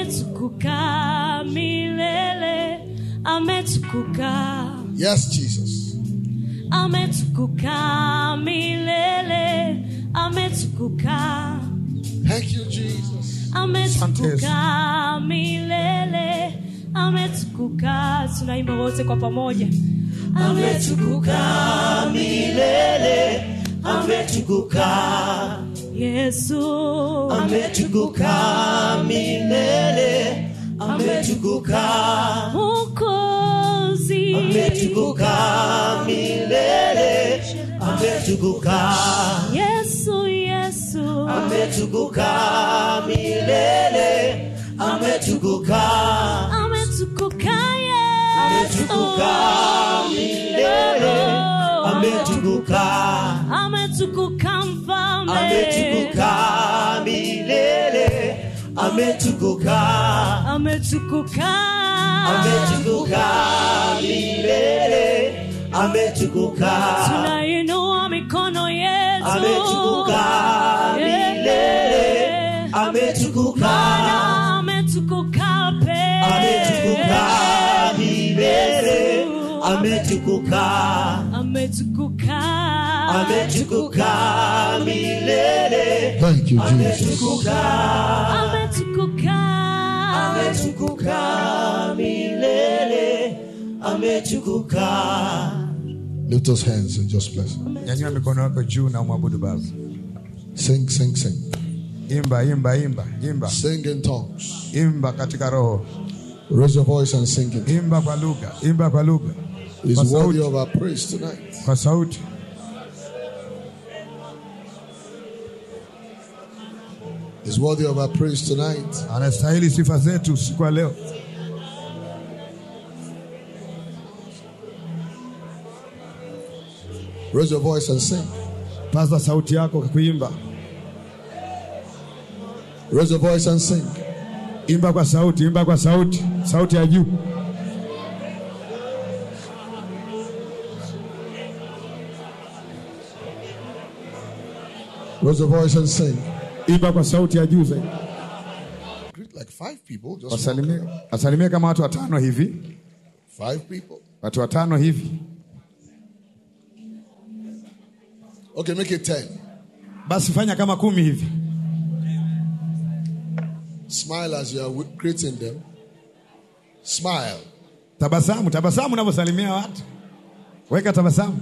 ametukuka milele ametukuka Yes, Jesus. ametukuka milele ametukuka Thank you, Jesus. ametukuka milele ametukuka tunaimba wote kwa pamoja ametukuka milele ametukuka yesu ametukuka milele ametukuka mukozi ametukuka milele ametukuka yesu yesu ametukuka milele ametukuka ametukuka ametukuka milele ametukuka ametukuka mfalme ametukuka milele ametukuka ametukuka ametukuka milele ametukuka tunainua mikono yetu ametukuka Yeah. milele ametukuka Bwana ametukuka pe ametukuka milele ametukuka ametukuka ametukuka milele Thank you, Jesus. ametukuka ametukuka ametukuka milele ametukuka Lift those hands and just bless. Him. nyanyua mikono yako juu na umwabudu baba Sing, sing, sing. imba imba imba imba Sing in tongues. imba katika roho Raise your voice and sing it. imba kwa lugha imba kwa lugha He's Kwa worthy sauti. of our praise tonight. kwa sauti He's worthy of our praise tonight. anastahili sifa zetu usiku wa leo Raise your voice and sing. paza sauti yako kwa kuimba Raise your voice and sing. imba kwa sauti imba kwa sauti sauti ya juu Raise your voice and sing. imba kwa sauti ya juu zaidi Greet like five people. Just wasalimie wasalimie kama watu watano hivi five people. watu watano hivi Okay, make it ten. basi fanya kama kumi hivi Smile as you are wi- greeting them. Smile. tabasamu tabasamu unavyosalimia watu weka tabasamu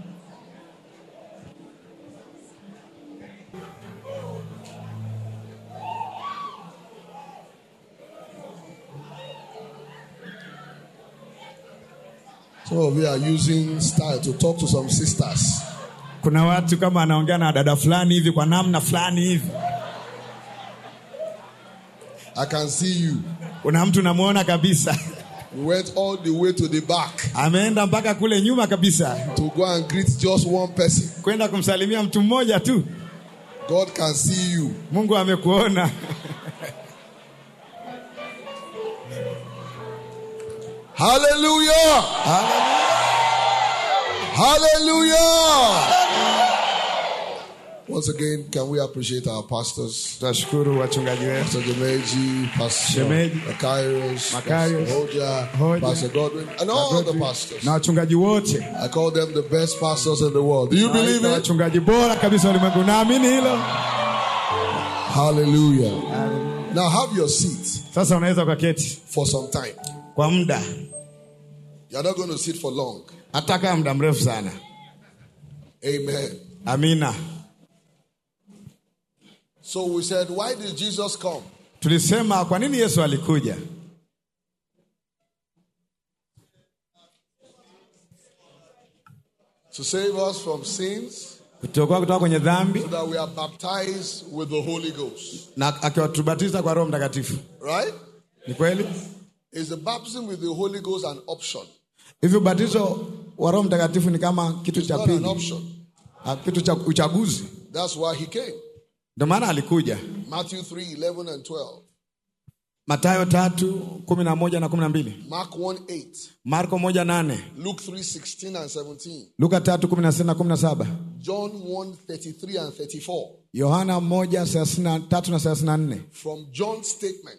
So we are using style to talk to some sisters. kuna watu kama anaongea na dada fulani hivi kwa namna fulani hivi I can see you. kuna mtu namwona kabisa We went all the way to the back ameenda mpaka kule nyuma kabisa to go and greet just one person. kwenda kumsalimia mtu mmoja tu God can see you. mungu amekuona Hallelujah. Hallelujah. Once again, can we appreciate our pastors? tutashukuru wachungaji wetu Pastor Jemeji, Pastor Shemeji, Makarios, Pastor Makarios, Hoja, Hoja, Pastor Godwin, and all the pastors. na wachungaji wote I call them the best pastors in the world. Do you believe Nawaita it? wachungaji bora kabisa ulimwengu naamini hilo Hallelujah. Now have your seat sasa unaweza ukaketi for some time. kwa muda You're not going to sit for long. hata kaa muda mrefu sana Amen. amina So we said, why did Jesus come? tulisema kwa nini yesu alikuja To save us from sins, kutoka kutoka kwenye dhambi so that we are baptized with the Holy Ghost. na akiwatubatiza kwa roho mtakatifu Right? ni kweli Is the baptism with the Holy Ghost an option? hivi ubatizo wa roho mtakatifu ni kama kitu It's cha not an pili option. Ah, kitu cha uchaguzi That's why he came. ndio maana alikuja Matthew 3 11 and 12. matayo tatu kumi na moja na kumi na mbili Mark 1 8. marko moja nane Luke 3 16 and 17. luka tatu kumi na sita na kumi na saba John 1 33 and 34. yohana moja thelathini na tatu na thelathini na nne From John's statement,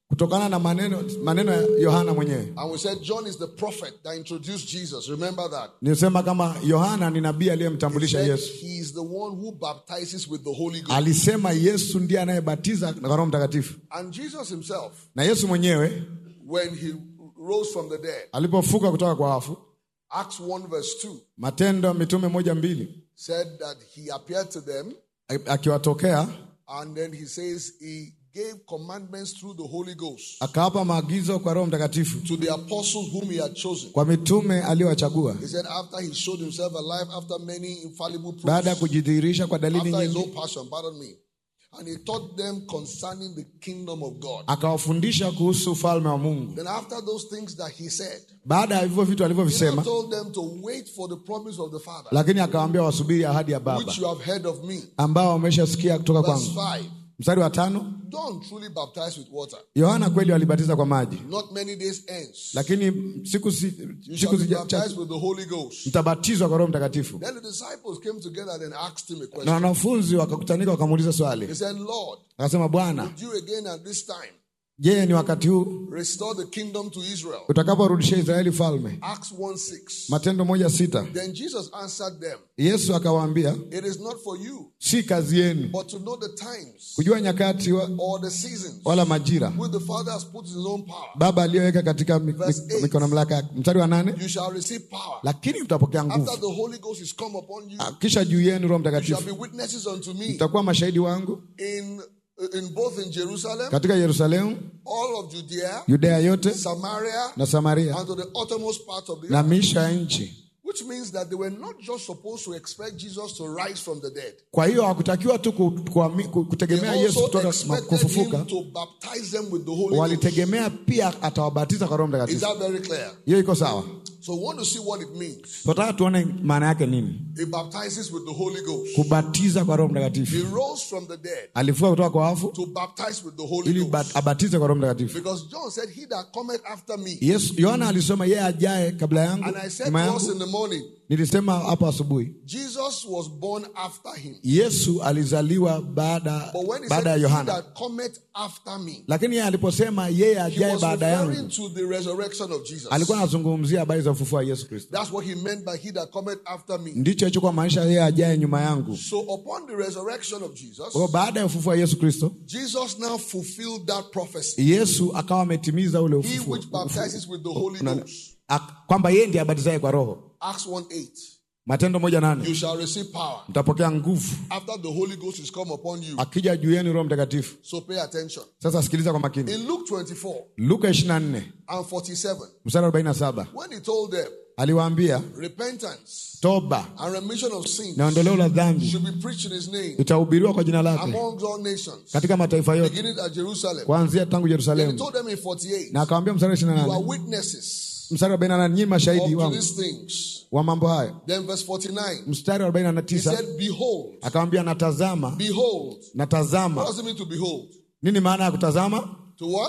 kutokana na maneno maneno ya Yohana mwenyewe. And we said John is the prophet that introduced Jesus. Remember that. Nilisema kama Yohana ni nabii He aliyemtambulisha said Yesu. he is the one who baptizes with the Holy Ghost. Alisema Yesu ndiye anayebatiza na Roho Mtakatifu, And Jesus himself, na Yesu mwenyewe when he rose from the dead, alipofuka kutoka kwa wafu, Acts 1 verse 2 Matendo ya Mitume moja mbili, said that he appeared to them akiwatokea and then he says he gave commandments through the Holy Ghost akawapa maagizo kwa Roho Mtakatifu to the apostles whom he had chosen. kwa mitume aliyowachagua, He said after he showed himself alive after many infallible baada ya proofs, kujidhihirisha kwa dalili after his nyingi, own passion, pardon me, and he taught them concerning the kingdom of God. akawafundisha kuhusu ufalme wa Mungu. Then after those things that he said, Baada ya hivyo vitu he now alivyovisema, told them to wait for the promise of the Father, lakini akawaambia wasubiri ahadi ya Baba which you have heard of me. ambao wameshasikia kutoka Verse kwangu. 5. Mstari wa tano, Don't truly baptize with water. Yohana kweli walibatiza kwa maji, Not many days hence. lakini siku si, You siku shall be zija- baptized chache with the Holy Ghost. mtabatizwa kwa Roho Mtakatifu. Then the disciples came together and asked him a Na question. wanafunzi wakakutanika wakamuuliza swali, They said, Lord, akasema, Bwana, would you again at this time je, ni wakati huu restore the kingdom to Israel? utakaporudishia Israeli falme? Acts 1 6. Matendo moja sita. Then Jesus answered them, Yesu akawaambia, It is not for you, si kazi yenu but to know the times kujua nyakati wa, or the seasons wala majira which the Father has put in his own power. Baba aliyoweka katika mi- Verse mi- eight. mikono mamlaka yake. Mstari wa nane, You shall receive power. lakini mtapokea After nguvu the Holy Ghost is come upon you, Ah, kisha juu yenu Roho you shall Mtakatifu be witnesses unto me mtakuwa mashahidi wangu in in both in Jerusalem, katika Yerusalemu, all of Judea, Yudea yote Samaria, na Samaria and to the uttermost part of the na earth. miisho ya nchi. Which means that they were not just supposed to expect Jesus to rise from the dead. Kwa hiyo hakutakiwa tu ku- kuami- ku- They kutegemea Yesu also kutoka ma- expected kufufuka, him to baptize them with the Holy Ghost. walitegemea pia atawabatiza kwa Roho Is Mtakatifu. that very clear? Hiyo iko sawa? So we want to see what it means. Tunataka tuone maana yake nini, He baptizes with the Holy Ghost. kubatiza kwa Roho He Mtakatifu. rose from the dead Alifuka kutoka kwa wafu to baptize with the Holy ili Ghost. ba- abatize kwa Roho Mtakatifu. Because John said, He that cometh after me. Yesu Yohana alisema yeye ajaye kabla yangu, And I said nyuma to us in yangu. the morning, Nilisema hapo asubuhi, Jesus was born after him. Yesu alizaliwa baada But when he baada ya said, He Yohana, that cometh after me, lakini yeye aliposema yeye he ajaye was baada referring yangu, to the resurrection of Jesus. alikuwa anazungumzia habari za ufufuo wa Yesu Kristo. That's what he meant by he that cometh after me. Ndicho alichokuwa maanisha yeye ajaye nyuma yangu. So upon the resurrection of Jesus, Kwa hiyo baada ya ufufuo wa Yesu Kristo, Jesus now fulfilled that prophecy. Yesu akawa ametimiza ule He ufufuo which baptizes with the Holy Una- Ghost. ak- kwamba yeye ndiye abatizaye kwa Roho. Acts 1 8. Matendo moja nane, You shall receive power mtapokea nguvu after the Holy Ghost is come upon you. akija juu yenu Roho Mtakatifu. So pay attention. Sasa sikiliza kwa makini, In Luke 24 Luka 24 and 47, mstari 47 when he told them aliwaambia repentance toba and remission of sins na ondoleo la dhambi should be preached in his name itahubiriwa kwa jina lake among all nations, katika mataifa yote beginning at Jerusalem. kuanzia tangu Then he Yerusalemu. told them in 48, Na akawambia mstari wa You are 28 witnesses mstari wa 48, nyinyi mashahidi of wangu these things. wa mambo hayo. Then verse 49, Mstari wa he 49 said, Behold, akawambia natazama, behold. What natazama. does it mean to behold? Nini maana ya kutazama? To what?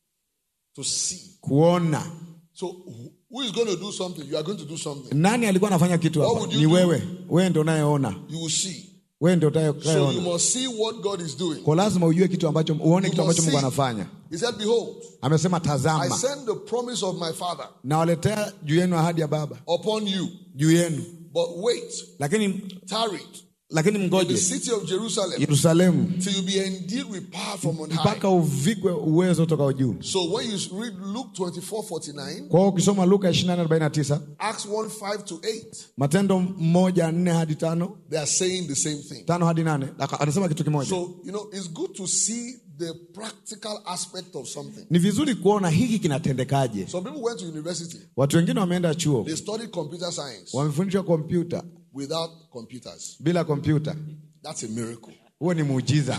To see. Kuona. So who- who is going to do something? You are going to do something. Nani alikuwa anafanya kitu What hapa? would you Ni do? wewe. Wewe ndio unayeona, You will see. wewe ndio So you utakayeona. must see what God is doing. Kwa lazima ujue kitu ambacho, uone You kitu must ambacho Mungu see. anafanya. He said, Behold, Amesema I tazama, send the promise of my Father nawaletea juu yenu ahadi ya Baba upon you. juu yenu, But wait, lakini tarry lakini in the mgoje city of Jerusalem Yerusalemu till you be endued with power from on high. mpaka uvikwe uwezo toka juu. So when you read Luke 24 49, Kwa hiyo ukisoma Luka 24:49, Acts 1 5 to 8, Matendo moja nne hadi tano they are saying the same thing. tano hadi nane aka- anasema kitu kimoja. So, you know, it's good to see the practical aspect of something. Ni vizuri kuona hiki kinatendekaje. Some people went to university, Watu wengine wameenda chuo, they studied computer science wamefundishwa kompyuta without computers. bila kompyuta. That's a miracle. Huo ni muujiza.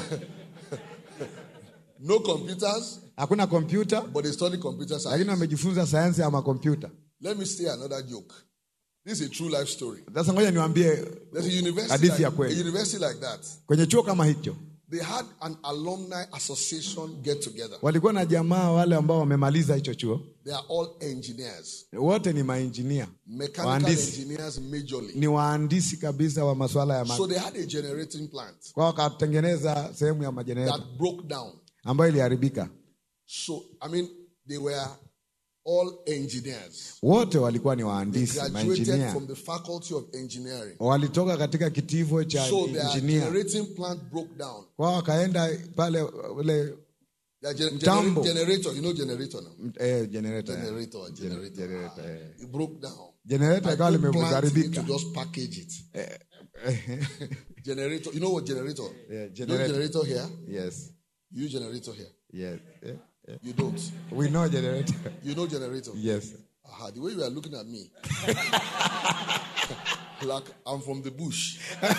No computers, Hakuna kompyuta, but they study computer lakini science. wamejifunza sayansi ya makompyuta. Let me say another joke. This is a true life story. Sasa ngoja niwaambie, There's a university, Hadithi like, ya a kweli. university like that. kwenye chuo kama hicho They had an alumni association get together. walikuwa na jamaa wale ambao wamemaliza hicho chuo, They are all engineers, wote ni mainjinia, mechanical Wahandisi. engineers majorly. ni wahandisi kabisa wa masuala ya So ma they had a generating plant kwa wakatengeneza sehemu ya majenereta that broke down. ambayo iliharibika. So, I mean, they were all engineers. wote walikuwa ni They wahandisi graduated mainjinia from the faculty of engineering. walitoka katika kitivo cha So their injinia generating plant broke down. kwao wakaenda pale ule Their gen- Mtambo. gener- generator, you know generator now. eh, generator, eh. Generator, generator. generator, eh. It broke down. generator I ikawa put plant limeharibika into just package it. generator, you know what generator? Yeah, You know generator. generator here? yes You generator here. yes eh, eh. You don't. we know generator You know generator. yes Aha, the way you are looking at me. like I'm from the bush.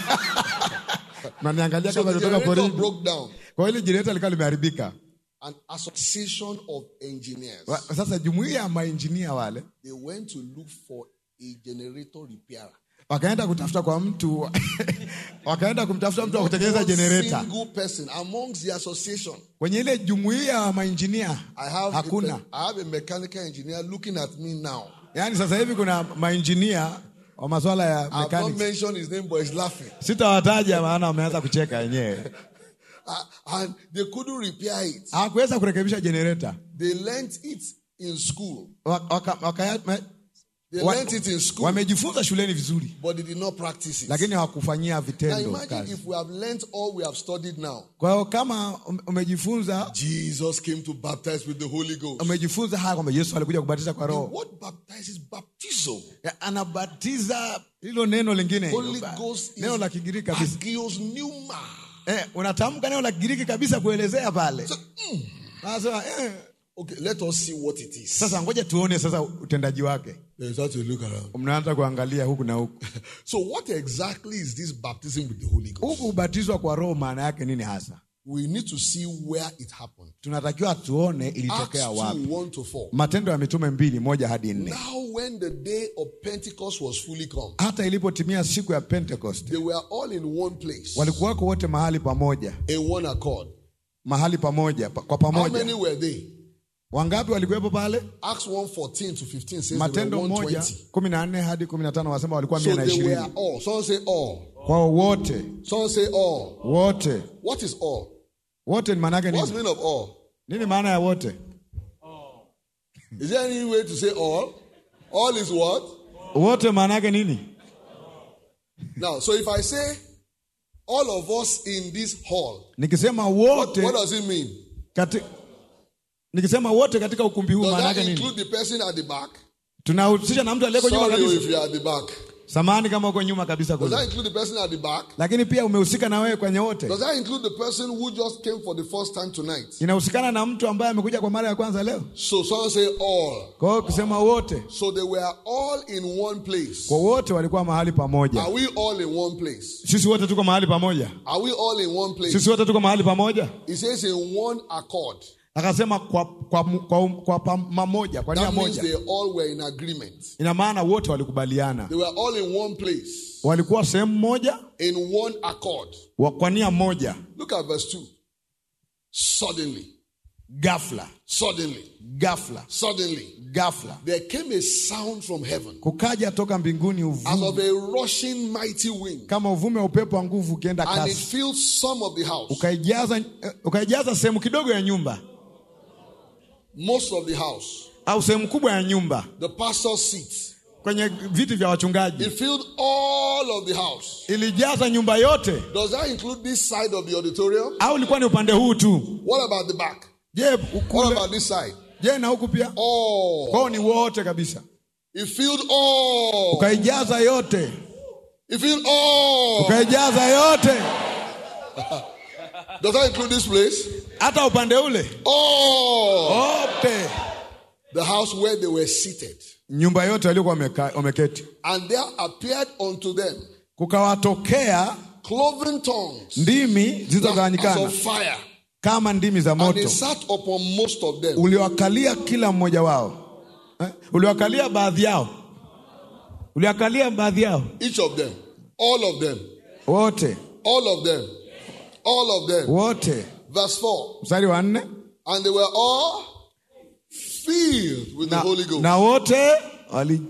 naniangalia So kama the kutoka generator porini broke down. kwa hiyo ile generator ilikuwa limeharibika An association of engineers. Wa- sasa jumuiya ya mainjinia wale They went to look for a generator repairer. wakaenda kutafuta kwa mtu wakaenda kumtafuta mtu wa kutengeneza One generator single person amongst the association. kwenye ile jumuiya ya mainjinia I have, hakuna A, I have a mechanical engineer looking at me now. yaani sasa hivi kuna mainjinia wa masuala ya I've not mechanics mentioned his name, but he's laughing. sitawataja maana wameanza kucheka wenyewe Uh, and they couldn't repair it. hawakuweza kurekebisha generator They learnt it in school. Wa- waka- waka- me- They wa- learnt it in school, wamejifunza shuleni vizuri but they did not practice it. lakini hawakufanyia Now vitendo imagine kazi if we have learnt all we have studied now. kwa hiyo kama ume- umejifunza Jesus came to baptize with the Holy Ghost. umejifunza haya kwamba yesu alikuja kubatiza kwa roho What baptizes baptism? Ya, anabatiza hilo neno lingine hilo, Holy ba- Ghost is neno la kigiriki kabisa agios pneuma. eh, unatamka neno la kigiriki kabisa kuelezea pale Sasa, eh, Okay, let us see what it is. sasa ngoja tuone sasa utendaji wake There's how to look around. mnaanza kuangalia huku na huku So, what exactly is this baptism with the Holy Ghost? huku ubatizwa kwa roho maana yake nini hasa We need to see where it happened. tunatakiwa tuone Acts ilitokea 2 wapi 1 to 4. matendo ya mitume mbili moja hadi nne Now, when the day of Pentecost was fully come, hata ilipotimia siku ya pentecost they were all in one place, walikuwako wote mahali pamoja in one accord. mahali pamoja pa- kwa How many pamoja were they? wangapi walikuwepo pale Acts 1 14 to 15 says they matendo were moja 120. kumi na nne hadi kumi na tano wasema walikuwa So mia na they were ishirini all. Someone say all. kwao wote Someone say all. wote What is all? wote ni maana yake What's the nini meaning of all? nini maana ya wote Is there any way to say all? All is what? wote maana yake nini Now, so if I say all of us in this hall, nikisema what, wote what does it mean? kati, nikisema wote katika ukumbi huu Does maana that yake nini include the person at the back? tunahusisha na mtu aliyeko nyuma Sorry if kabisa you are at the back. samani kama uko nyuma kabisa Does that kule include the person at the back? lakini pia umehusika na wewe kwenye wote Does that include the person who just came for the first time tonight? inahusikana na mtu ambaye amekuja kwa mara ya kwanza leo So someone say all. kwa hiyo kusema wote So they were all in one place. kwa wote walikuwa mahali pamoja Are we all in one place? sisi wote tuko mahali pamoja Are we all in one place? sisi wote tuko mahali pamoja It says in one accord. akasema kwa, kwa, kwa, kwa pamoja kwa nia That means moja they all were in agreement. ina maana wote walikubaliana They were all in one place, walikuwa sehemu moja in one accord. wa- kwa nia moja Look at verse 2. Suddenly, gafla suddenly, gafla suddenly, gafla there came a sound from heaven kukaja toka mbinguni as uvume of a rushing mighty wind, kama uvume wa upepo wa nguvu ukienda and it kasi filled some of the house, ukaijaza eh, ukaijaza sehemu kidogo ya nyumba most of the house, au sehemu kubwa ya nyumba the pastor's seat. kwenye viti vya wachungaji It filled all of the house. ilijaza nyumba yote Does that include this side of the auditorium? au ilikuwa ni upande huu tu What about the back? je What ukule about this side? je na huku pia All. kwao ni wote kabisa It filled all. ukaijaza yote It filled all. ukaijaza yote Does that include this place? hata upande ule All. wote The house where they were seated. nyumba yote waliokuwa wameka- wameketi And there appeared unto them kukawatokea cloven tongues ndimi as zilizogawanyikana of fire. kama ndimi za And they moto sat upon most of them. uliwakalia kila mmoja wao eh? uliwakalia baadhi yao uliwakalia baadhi yao Each of them. All of them. wote All of them. All of them. wote Verse 4. mstari wa nne And they were all filled with the na, Holy Ghost. na wote wali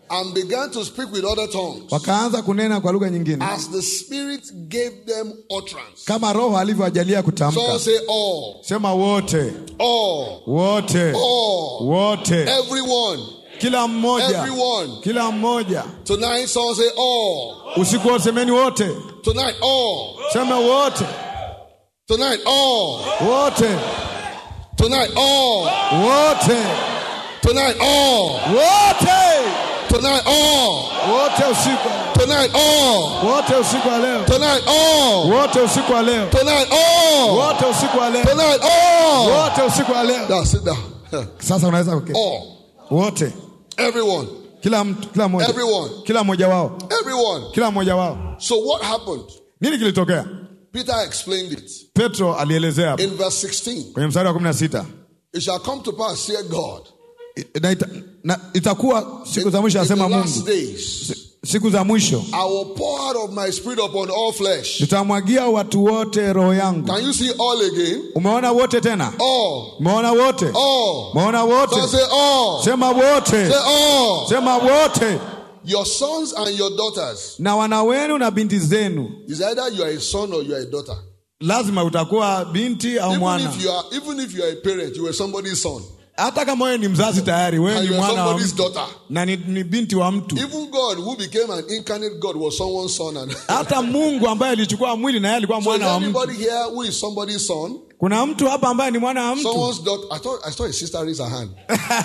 and began to speak with other tongues wakaanza kunena kwa lugha nyingine as the Spirit gave them utterance. kama roho alivyoajalia Someone kutamka say all, sema wote all, wote all, wote everyone, kila mmoja everyone. kila mmoja Tonight, someone say all. usiku wote semeni wote Tonight, all. sema wote Tonight, all. wote Tonight, all. wote Tonight, all. wote Tonight, all. wote usiku Tonight, all. wote usiku wa leo Tonight, all. wote usiku wa leo Tonight, all. wote usiku wa leo Tonight, all. wote usiku wa leo Now sit down. sasa unaweza kuketi All. wote Everyone. kila mtu kila mmoja Everyone. kila mmoja wao Everyone. kila mmoja wao So what happened? nini kilitokea Peter explained it petro alielezea hapo in verse 16. kwenye mstari wa kumi na sita It shall come to pass, said God, na, ita, na itakuwa siku za mwisho in the asema last mungu days, siku za mwisho I will pour out of my spirit upon all flesh. nitamwagia watu wote roho yangu Can you see all again? umeona wote tena All. umeona wote All. umeona wote So say all. sema wote Say all. sema wote Your sons and your daughters. na wana wenu na binti zenu Is either you are a son or you are a daughter. lazima utakuwa binti au Even mwana if you are, even if you are a parent, you are somebody's son hata kama wewe ni mzazi tayari wewe and ni you are mwana wa somebody's mtu daughter. na ni, ni binti wa mtu Even God, who became an incarnate God, was someone's son. And hata mungu ambaye alichukua mwili na yeye alikuwa so is mwana wa mtu anybody here who is somebody's son? kuna mtu hapa ambaye ni mwana wa mtu Someone's daughter. I thought I saw a sister raise her hand.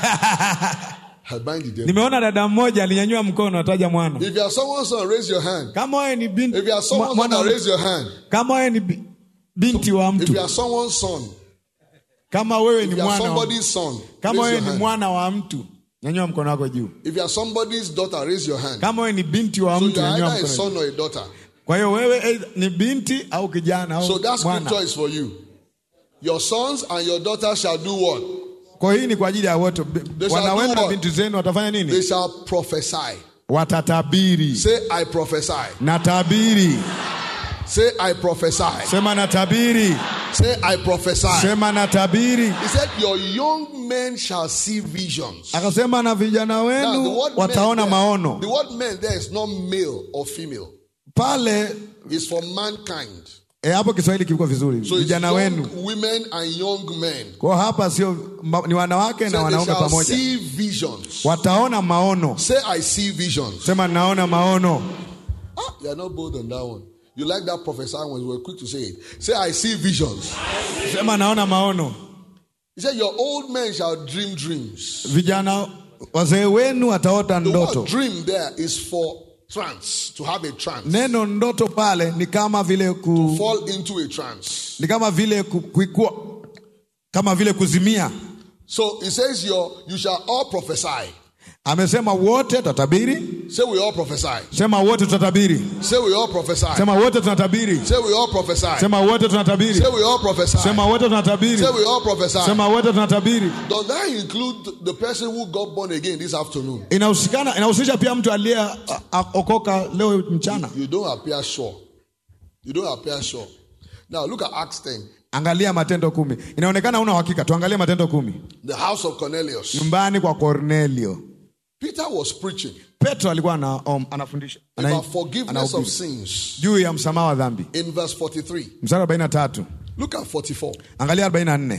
I bind the devil. nimeona dada mmoja alinyanyua mkono ataja mwana If you are someone's son, raise your hand. kama wewe ni binti If you are someone's mwa- mwana daughter, wa- raise your hand. kama wewe ni bi- binti wa If mtu you are someone's son, kama wewe ni if you are mwana wa- somebody's son, kama raise wewe your ni hand. mwana wa mtu nyanyua mkono wako juu If you are somebody's daughter, raise your hand. kama wewe ni binti wa So mtu you are nyanyua either a mkono son or a daughter. kwa hiyo wewe either ni binti au kijana So au that mwana scripture is for you. Your sons and your daughters shall do what? kwa hiyo hii ni kwa ajili ya wote They shall wana do wenu na what? binti zenu watafanya They nini shall prophesy. watatabiri Say, I prophesy. natabiri Say, I prophesy. sema natabiri Say, I prophesy. sema natabiri He said, Your young men shall see visions. akasema na vijana Now, the wenu word wataona men there- maono The word men there is not male or female. pale It's for mankind. e, hapo kiswahili kilikuwa vizuri So it's vijana wenu young women and young men. kwa hapa sio ma- ni wanawake So na they wanaume shall pamoja see visions. wataona maono Say, I see visions. sema naona maono Ah, you are not bold on that one. You like that prophesying when you were quick to say it. Say, I see visions. sema naona maono He said, Your old men shall dream dreams. vijana wazee wenu wataota The ndoto word dream there is for trance, to have a trance. neno ndoto pale ni kama vile ku, Fall into a trance. ni kama vile ku, kuikua, kama vile kuzimia So it says, your, You shall all prophesy. amesema wote tutatabiri Say, We all prophesy. sema wote tutatabiri Say, We all prophesy. sema wote tunatabiri Say, We all prophesy. sema wote tunatabiri Say, We all prophesy. sema wote tunatabiri Say, We all prophesy. sema wote tunatabiri Does that include the person who got born again this afternoon? inahusikana inahusisha pia mtu aliyeokoka leo mchana You don't appear sure. You don't appear sure. Now look at Acts 10. angalia matendo kumi inaonekana una uhakika tuangalie matendo kumi The house of Cornelius. nyumbani kwa cornelio Peter was preaching petro alikuwa ana, um, anafundisha ana- about forgiveness of anahubiri sins. juu ya msamaha wa dhambi In verse 43. mstari wa 43 Look at 44. angalia 44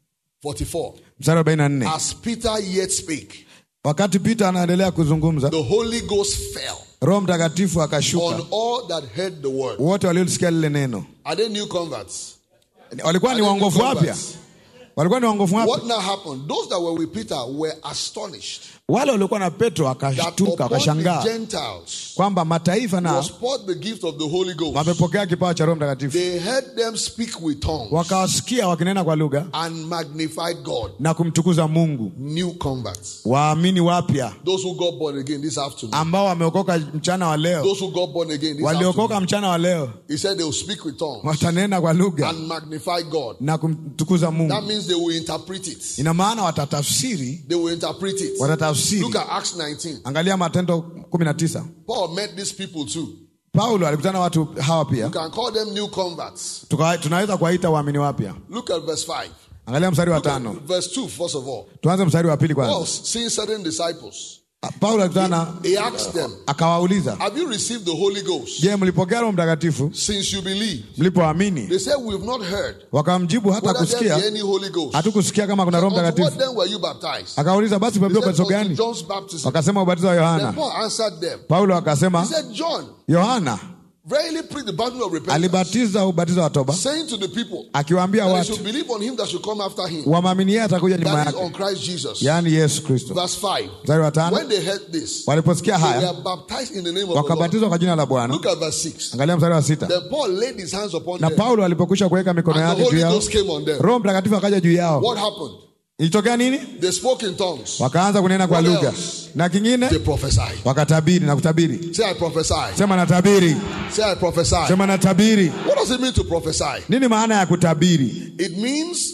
44. mstari wa 44 As Peter yet spake, wakati peter anaendelea kuzungumza the Holy Ghost fell roho mtakatifu on akashuka all that heard the word. wote waliosikia lile neno Are they new converts? walikuwa ni Are they waongofu new wapya converts? walikuwa ni waongofu wapya What now happened? Those that were with Peter were astonished wale waliokuwa na petro that wakashtuka upon the wakashangaa Gentiles kwamba mataifa na was poured the gift of the Holy Ghost. wamepokea kipawa cha roho mtakatifu They heard them speak with tongues wakawasikia wakinena kwa lugha and magnified God. na kumtukuza mungu New converts. waamini wapya Those who got born again this afternoon. ambao wameokoka mchana wa leo Those who got born again this waliokoka afternoon. mchana wa leo He said they will speak with tongues watanena kwa lugha and magnify God. na kumtukuza That mungu means they will interpret it. ina maana watatafsiri They will interpret it. watatafsiri Look at Acts 19. angalia matendo 19 Paul met these people too. paulo alikutana na watu hawa You pia can call them new converts. Tuka, tunaweza kuwaita waamini wapya Look at verse 5. angalia mstari wa Look at tano verse 2, first of all. tuanze mstari wa pili Paul, kwanza seeing certain disciples, paulo alikutana He asked them, akawauliza Have you received the Holy Ghost je mlipokea roho mtakatifu since you believe? mlipoamini They said, We've not heard wakamjibu hata whether there be kusikia any Holy Ghost. hatukusikia kama kuna roho Unto what mtakatifu then were you baptized? akauliza basi He umebeba said, ubatizo Unto gani John's baptism. wakasema ubatizo wa Then yohana Paul answered them. paulo He akasema said, John yohana verily preached the baptism of repentance, alibatiza ubatizo wa toba saying to the people akiwaambia that they watu should believe on him that should come after him, wamwamini yeye atakuja nyuma that is yake on Christ Jesus. yaani yesu kristo Verse 5. mstari wa tano When they heard this, waliposikia they haya were baptized in the name of the Lord. wakabatizwa kwa jina la bwana Look at verse 6. angalia mstari wa sita Then Paul laid his hands upon na them, paulo alipokwisha kuweka mikono and the yake juu Holy yao Ghost came on them. roho mtakatifu akaja juu yao What happened? ilitokea nini They spoke in tongues. wakaanza kunena kwa What lugha else? na kingine They prophesied. wakatabiri na kutabiri Say, I prophesy. sema natabiri Say, I prophesy. sema natabiri What does it mean to prophesy? nini maana ya kutabiri It means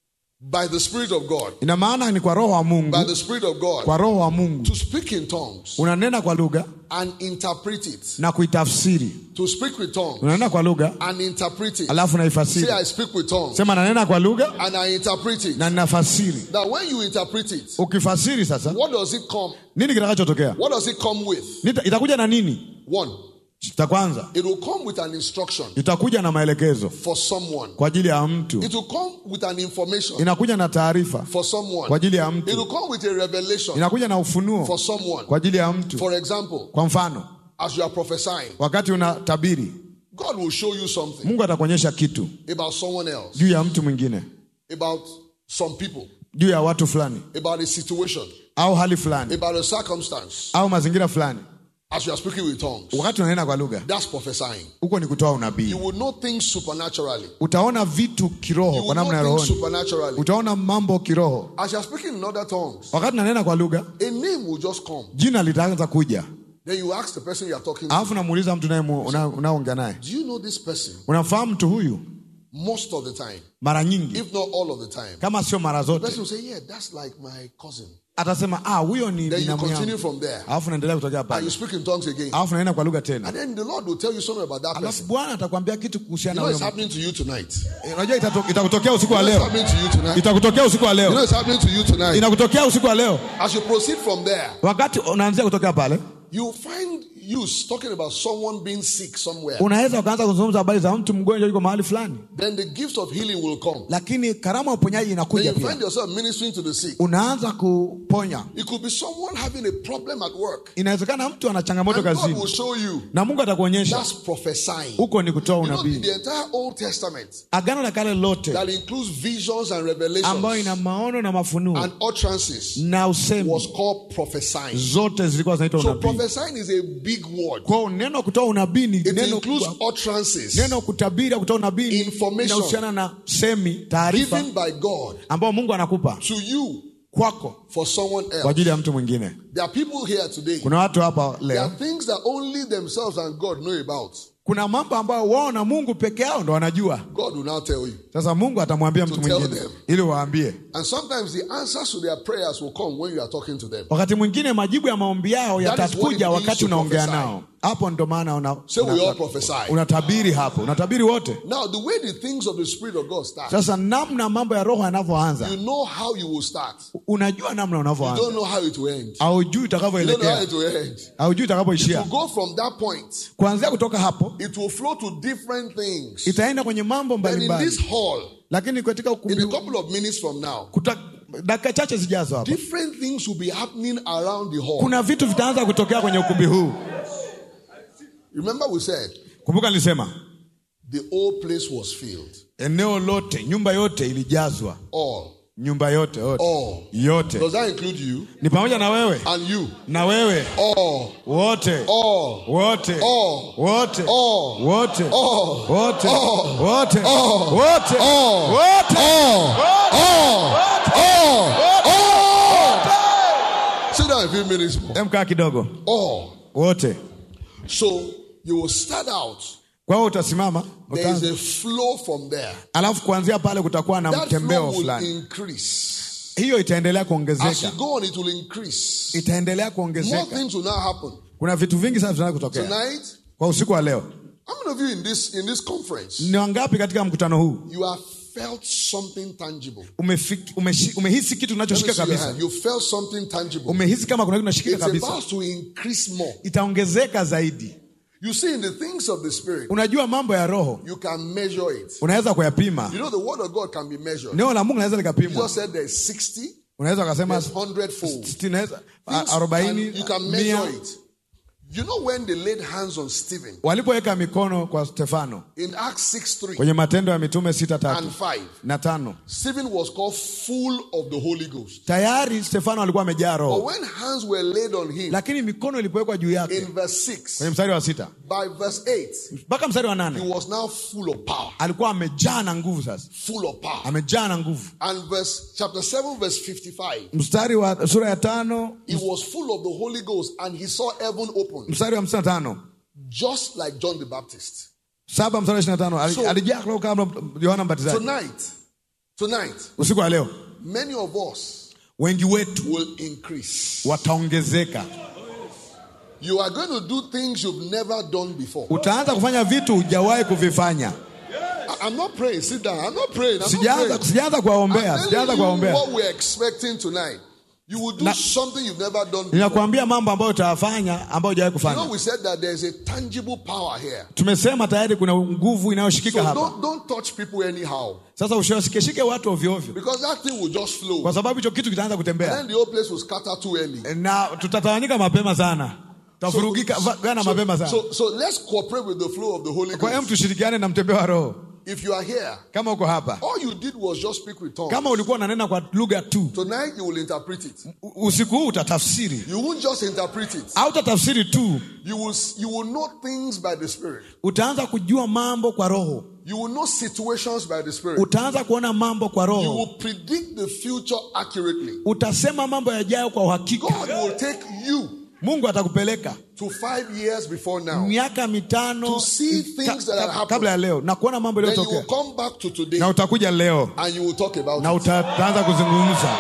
by the Spirit of God, ina maana ni kwa roho wa by mungu the Spirit of God, kwa roho wa mungu to speak in tongues unanena kwa lugha and interpret it. na kuitafsiri To speak with tongues unanena kwa lugha and interpret it. alafu Say, naifasiri I speak with tongues sema nanena kwa lugha and I interpret it. na ninafasiri Now, when you interpret it, ukifasiri sasa what does it come? nini kitakachotokea What does it come with? Nita- itakuja na nini One, cha kwanza it will come with an instruction itakuja na maelekezo for someone. kwa ajili ya mtu It will come with an information inakuja na taarifa for someone. kwa ajili ya It will mtu come with a revelation inakuja na for ufunuo someone. kwa ajili ya mtu For example, kwa mfano as you are prophesying, wakati unatabiri God will show you something mungu atakuonyesha kitu about someone else, juu ya mtu mwingine about some people, juu ya watu fulani about a situation, au hali fulani about a circumstance. au mazingira fulani As you are speaking with tongues, wakati unanena kwa lugha that's prophesying. huko ni kutoa You unabii will know things supernaturally. utaona vitu You kiroho will kwa namna ya know things rohoni supernaturally. utaona mambo kiroho As you are speaking in other tongues, wakati nanena kwa lugha a name will just come. jina litaanza kuja Then you ask the person you are talking to, alafu namuuliza mtu naye mu- una- unaoongea naye Do you know this person? unamfahamu mtu huyu Most of the time, mara nyingi if not all of the time. kama sio mara The zote person will say, Yeah, that's like my cousin. atasema ah huyo ni Then you binamu continue yangu from there. alafu naendelea kutokea And you pale speak in tongues again. alafu naenda kwa lugha tena And then the Lord will tell you something about that alafu person. bwana atakwambia kitu You kuhusiana know na it's huyo happening to you tonight. mtu. Eh, unajua itato- itakutokea usiku You wa know it's leo happening to you tonight. itakutokea usiku wa You know leo it's happening to you tonight. inakutokea usiku wa leo As you proceed from there, wakati unaanzia kutokea pale you find use talking about someone being sick somewhere. unaweza ukaanza kuzungumza habari za mtu mgonjwa yuko mahali fulani Then the gift of healing will come. lakini karama ya uponyaji Then inakuja you pia find yourself ministering to the sick. unaanza kuponya It could be someone having a problem at work. inawezekana mtu ana changamoto And God will kazini show you. na mungu atakuonyesha That's prophesying. huko ni kutoa You know, unabii the entire Old Testament agano la kale lote that includes visions and ambayo revelations ina maono na mafunuo and utterances na usemi was called prophesying. zote zilikuwa zinaitwa So unabii prophesying is a big word. kwao neno kutoa unabii ni It neno includes kubwa. utterances neno kutabiri au kutoa unabii ni- Information. inahusiana na semi taarifa given by God ambayo mungu anakupa to you kwako for someone kwa else. ajili ya mtu mwingine There are people here today. kuna watu hapa There leo are things that only themselves and God know about. kuna mambo ambayo wao na mungu peke yao ndo wanajua God will now tell you. sasa mungu atamwambia mtu To tell mwingine them. ili waambie And sometimes the answers to their prayers will come when you are talking to them. wakati mwingine majibu ya maombi yao That is what it yatakuja means wakati to unaongea prophesy. nao hapo ndo maana una, So we una- all prophesy. unatabiri hapo unatabiri wote Now, the way the things of the Spirit of God start, sasa namna mambo ya roho yanavyoanza you know how you will start. unajua namna You unavyoanza don't know how it will end. aujui You don't know how itakavyoelekea it will end. aujui To itakapoishia go from that point, kuanzia kutoka hapo it will flow to different things. itaenda kwenye mambo Then in mbalimbali this hall, lakini katika in a ukumbi couple of minutes from now, kuta- dakika chache zijazo hapa different things will be happening around the hall. kuna vitu vitaanza kutokea kwenye ukumbi huu Remember, we said kumbuka nilisema the whole place was filled. eneo lote nyumba yote ilijazwa All. nyumba yote yote All. yote Does that include you ni pamoja na wewe and you? na wewe All. wote All. wote All. wote All. wote All. wote All. wote All. wote All. wote All. All. All. Sit down a few minutes more. emkaa kidogo All. wote So you will start out. kwa hiyo utasimama There is utaanza. a flow from there. alafu kuanzia pale kutakuwa na That flow mtembeo will fulani increase. hiyo itaendelea As you kuongezeka go on, it will increase. itaendelea More kuongezeka things will now happen. kuna vitu vingi sana vinaweza kutokea Tonight, kwa usiku wa leo how many of you in this in this conference ni wangapi katika mkutano huu you are felt something tangible. Umefiki, umeshi, umehisi kitu Let me unachoshika see your kabisa hand. You felt something tangible. umehisi kama kuna kitu unashikika It's kabisa about to increase more. itaongezeka zaidi You see, in the things of the spirit, unajua mambo ya roho you can measure it. unaweza kuyapima You know, the word of God can be measured. neno la mungu naweza likapimwa Jesus said there's 60, unaweza ukasema there's 100 fold. sitini, naweza- a- Things arobaini can- you can mia measure it. You know, when they laid hands on Stephen walipoweka mikono kwa stefano in Acts 6 3 kwenye matendo ya mitume sita tatu and 5, na tano Stephen was called full of the Holy Ghost. tayari stefano alikuwa amejaa But roho when hands were laid on him lakini mikono ilipowekwa juu yake in verse 6, kwenye mstari wa sita by verse 8, mpaka mstari wa he nane was now full of power. alikuwa amejaa na nguvu sasa Full of power. amejaa na nguvu And verse chapter 7, verse 55, mstari wa sura ya tano he was full of the Holy Ghost and he saw heaven open, mstari wa hamsini na tano just like John the Baptist. saba mstari wa ishirini na tano Ali- So- alijaa roho kama yohana mbatizaji Tonight, tonight, usiku wa leo many of us wengi wetu will increase. wataongezeka You are going to do things you've never done before. utaanza kufanya vitu hujawahi kuvifanya I- I'm not praying. Sit down. I'm not praying. I'm not sijaanza praying. sijaanza kuwaombea I'm sijaanza telling you kuwaombea what we're expecting tonight. You will do Na- something you've never done before. ninakuambia mambo ambayo utayafanya ambayo hujawahi You know, kufanya we said that there's a tangible power here. tumesema tayari kuna nguvu So inayoshikika hapa don't, don't touch people anyhow. sasa usiwashikeshike watu ovyoovyo Because that thing will just flow. kwa sababu hicho kitu kitaanza kutembea Then the whole place will scatter too early. na tutatawanyika mapema sana tutavurugika va- gana mapema sana so, so let's cooperate with the flow of the Holy kwa hiyo Ghost. tushirikiane na mtembeo wa roho If you are here, kama uko hapa all you did was just speak with tongues. kama ulikuwa unanena kwa lugha tu Tonight you will interpret it. u- usiku huu utatafsiri You won't just interpret it. au utatafsiri tu You will you will know things by the Spirit. utaanza kujua mambo kwa roho You will know situations by the Spirit. utaanza kuona mambo kwa You roho will predict the future accurately. utasema mambo yajayo kwa uhakika God will take you mungu atakupeleka to five years before now. miaka mitano To see ka- things that ka- have happened. kabla ya leo na kuona mambo Then you will yaliyotokea come back to today na utakuja leo and you will talk about na it. utaanza kuzungumza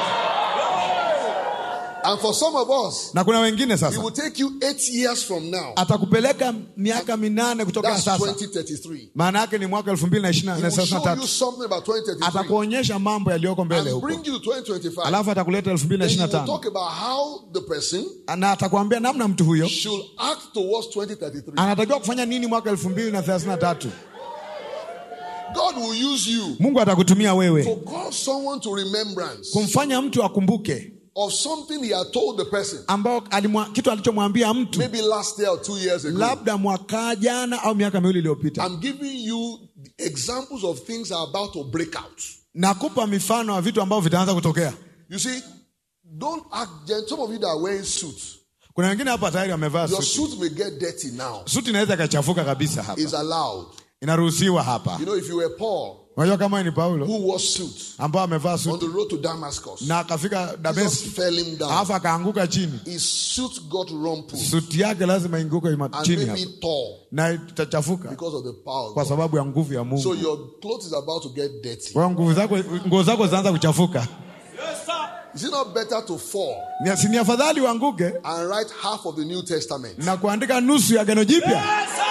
And for some of us, na kuna wengine it sasa will take you eight years from now. atakupeleka miaka minane kutoka That's sasa 2033. maana yake ni mwaka elfu mbili na ishirini He na will thelathini na show you tatu something about 2033 atakuonyesha mambo yaliyoko mbele and huko bring you to 2025. alafu atakuleta elfu mbili na Then he ishirini na will tano talk about how the person na atakwambia namna mtu huyo should act towards 2033. anatakiwa kufanya nini mwaka elfu mbili na thelathini na tatu God will use you mungu atakutumia to wewe call someone to remembrance kumfanya mtu akumbuke of something he had told the person ambao alimwa, kitu alichomwambia mtu maybe last year or two years ago. labda mwaka jana au miaka miwili iliyopita I'm giving you examples of things that are about to break out. nakupa mifano ya vitu ambavyo vitaanza kutokea You see, don't act. gen- Some of you that are wearing suits, kuna wengine hapa tayari wamevaa your suti suit may get dirty now. suti inaweza ikachafuka kabisa hapa Is allowed. inaruhusiwa hapa You know, if you were Paul, unajua kama wewe ni paulo who wore suit ambao amevaa on suti the road to Damascus, na akafika just dameski fell him down. alafu akaanguka chini His suit got rumpled suti yake lazima inguke ima- and chini maybe hapa tore na itachafuka because of the power. of kwa God. sababu ya nguvu ya So mungu your clothes is about to get dirty. kwa hiyo nguvu zako nguo zako zinaanza kuchafuka Is it not better to fall Ni- si ni afadhali uanguke and write half of the New Testament na kuandika nusu ya gano jipya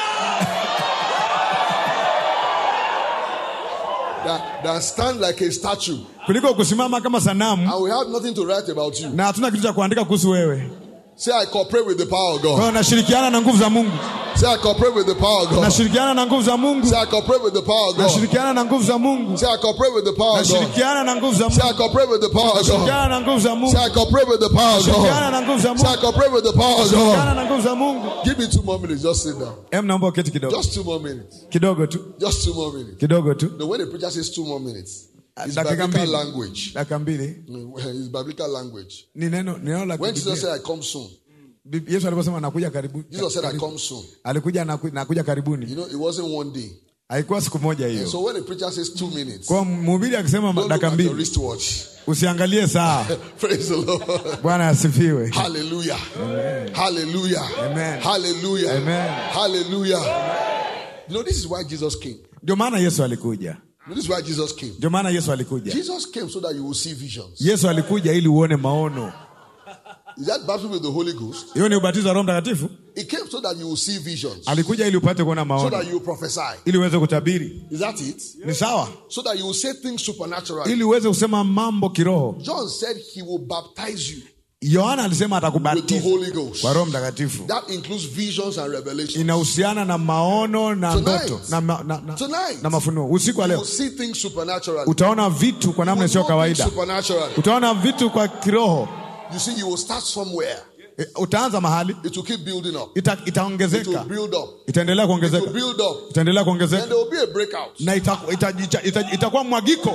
than, than stand like a statue kuliko kusimama kama sanamu and we have nothing to write about you? na hatuna kitu cha kuandika kuhusu wewe Say, I cooperate with the power of kwa God. hiyo nashirikiana na nguvu za mungu Say, I cooperate with the power of God. nashirikiana na nguvu za mungu Say, I cooperate with the power of God. nashirikiana na nguvu za mungu Say, I cooperate with the power of God. nashirikiana na nguvu za Say, I mungu cooperate with the power of God. nashirikiana na nguvu za mungu Say, I cooperate with the power of nashirikiana God. na nguvu za Say, I mungu cooperate with the power of nashirikiana God. na nguvu za mungu Give me two more minutes. Just sit down. em naomba uketi kidogo Just two more minutes. kidogo tu Just two more minutes. kidogo tu No, when the preacher says two more minutes, it's dakika biblical mbili language. dakika mbili It's biblical language. ni neno ni neno la When Jesus Biblia. said, I come soon, Bib- yesu aliposema nakuja karibu Jesus said, I karibu- come soon. alikuja naku- nakuja karibuni You know, it wasn't one day. haikuwa siku moja hiyo So when the preacher says two minutes, kwa mhubiri akisema don't look dakika at your mbili wristwatch. usiangalie saa Praise the Lord. bwana asifiwe Hallelujah. Hallelujah. Amen. Hallelujah. Amen. Hallelujah. You know, this is why Jesus came. ndio maana yesu alikuja This is why Jesus came. ndio maana yesu alikuja Jesus came so that you will see visions. yesu alikuja ili uone maono Is that baptism with the Holy Ghost? hiyo ni ubatizo wa roho mtakatifu He came so that you will see visions, alikuja ili upate kuona so maono that you will prophesy. ili uweze kutabiri Is that it? ni sawa So that you will say things supernaturally. ili uweze kusema mambo kiroho John said he will baptize you yohana alisema with the atakubatiza Holy Ghost. kwa roho mtakatifu That includes visions and revelations. inahusiana na maono na Tonight. ndoto na, ma- na, na, Tonight. na mafunuo usiku wa You leo will see things supernaturally. utaona vitu kwa namna You isiyo will know things kawaida Supernaturally. utaona vitu kwa kiroho You see, you will start somewhere. E, utaanza mahali It will keep building up. ita, It will itaongezeka build up. itaendelea It will kuongezeka build up. itaendelea Then kuongezeka there will be a breakout. na itakuwa ita, ita, ita, itakuwa mwagiko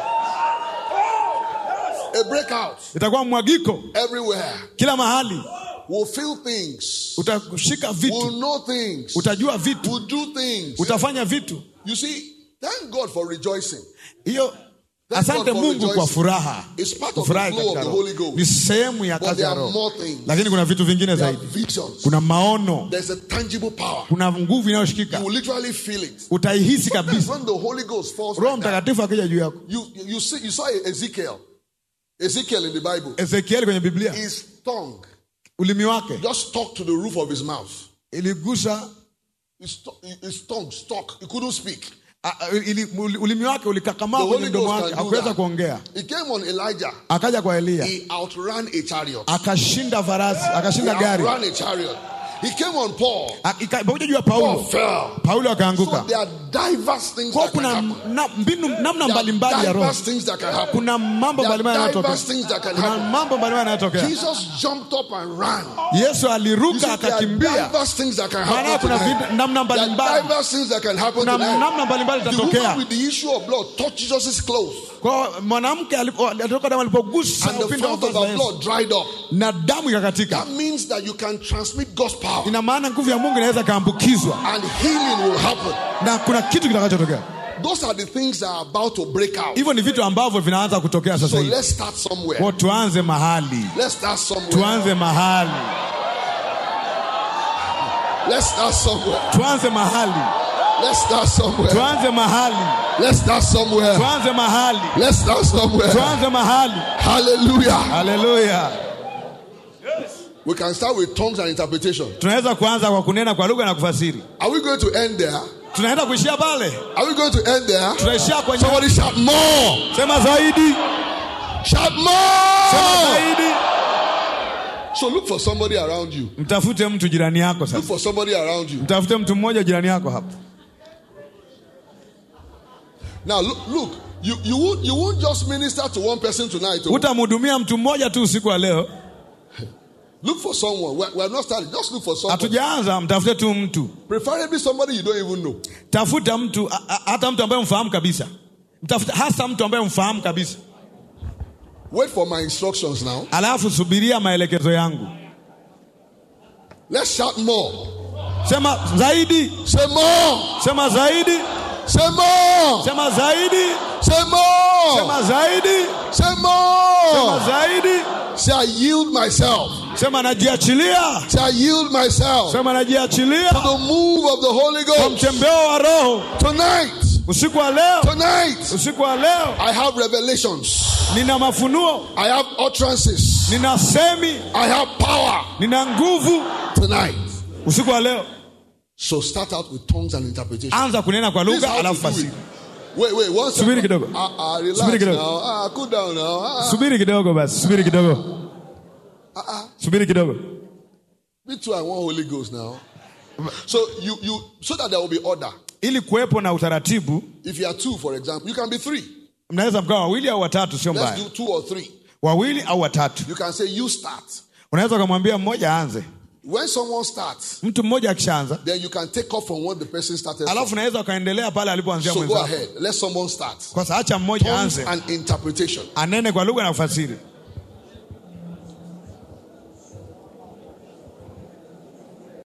A breakout itakuwa mwagiko everywhere. kila mahali We'll feel things. utashika We'll vitu know things. utajua vitu We'll do things. utafanya vitu You see, thank God for rejoicing. hiyo Thank asante God for mungu kwa rejoicing. furaha It's part of the Kufurahi flow of katika the roho. Holy Ghost. ni sehemu ya But kazi there ya are roho more things. lakini kuna vitu vingine There are zaidi visions. kuna maono There's a tangible power. kuna nguvu You inayoshikika will literally feel it. utaihisi Sometimes kabisa when the Holy Ghost falls roho like that, mtakatifu akija juu yako you, you, see, you saw Ezekiel. Ezekiel in the Bible. ezekieli kwenye biblia His tongue ulimi wake just stuck to the roof of his mouth. iligusa His, to- his tongue stuck. He couldn't speak. a- a- ili, uli- ulimi wake The ulikakamaa Holy kwenye mdomo Ghost wake can do hakuweza that. kuongea He came on Elijah. akaja kwa eliya He outran a chariot. akashinda farasi He akashinda gari outran a chariot. He came on Paul. ikakuja juu ya Paul paulo fell. paulo So akaanguka there are diverse things kwa that can kuna happen. na, mbinu namna There mbalimbali ya are roho diverse things that can happen. kuna mambo There are mbalimbali yanayotokea diverse things that can kuna happen. mambo mbalimbali yanayotokea Jesus jumped up and ran. yesu You see, aliruka there are akakimbia diverse things that can maana happen kuna tonight. vitu- namna There are mbalimbali diverse things that can happen kuna tonight. namna mbalimbali The woman itatokea with the issue of blood touched Jesus' clothes, kwa mwanamke alipo- alitoka damu alipogusa and the upindo wa fount of vazi la her Yesu, blood dried up. na damu ikakatika That means that you can transmit God's power, ina maana nguvu ya mungu inaweza ikaambukizwa and healing will happen. na kuna kitu kitakachotokea Those are the things that are about to break out. hivyo ni vitu ambavyo vinaanza kutokea So sasa hivi let's start somewhere. Kwa tuanze mahali Let's start somewhere. tuanze mahali Let's start somewhere. tuanze mahali Let's start somewhere. tuanze mahali Let's start somewhere. tuanze mahali Let's start somewhere. tuanze mahali Hallelujah. haleluya We can start with tongues and interpretation. tunaweza kuanza kwa kunena kwa lugha na kufasiri Are we going to end there? tunaenda kuishia pale Are we going to end there? tunaishia kwenye Somebody shout more. sema zaidi Shout sema more. zaidi So look for somebody around you. mtafute mtu jirani yako Look sasa for somebody around you. mtafute mtu mmoja jirani yako hapo Now look, look. You you won't you won't just minister to one person tonight. oh. utamhudumia mtu mmoja tu usiku wa leo Look for someone. We're, we're not starting. Just look for someone. hatujaanza mtafute tu mtu Preferably somebody you don't even know. tafuta mtu a- a- hata mtu ambaye mfahamu kabisa mtafuta hasa mtu ambaye mfahamu kabisa Wait for my instructions now. alafu subiria maelekezo yangu Let's shout more. sema zaidi Say more. sema zaidi Say more. sema zaidi Say more. sema zaidi Say sema more. zaidi Say I yield myself. sema najiachilia Say I yield myself to sema najiachilia the move of the Holy kwa Ghost mtembeo wa roho tonight. usiku wa leo Tonight, usiku wa leo I have revelations. nina mafunuo I have utterances. nina semi I have power nina nguvu tonight. usiku wa leo So start out with tongues and interpretation. anza kunena kwa This is lugha how to alafu do fasiri it. Wait, wait, one second. Subiri kidogo. Ah, ah, relax Subiri kidogo. now. Ah, cool down now. Ah, subiri kidogo basi subiri kidogo subiri kidogo me too. I want Holy Ghost now. So you, you, so that there will be order. ili kuwepo na utaratibu If you are two, for example, you can be three. mnaweza mkawa wawili au watatu sio Let's mbaya do two or three. wawili au watatu You can say you start. unaweza ukamwambia mmoja aanze When someone starts, mtu mmoja akishaanza then you can take off from what the person started. alafu From. unaweza ukaendelea pale alipoanzia So go mwenzako ahead. Let someone start. kwa sasa acha mmoja Tongues aanze and interpretation. anene kwa lugha na kufasiri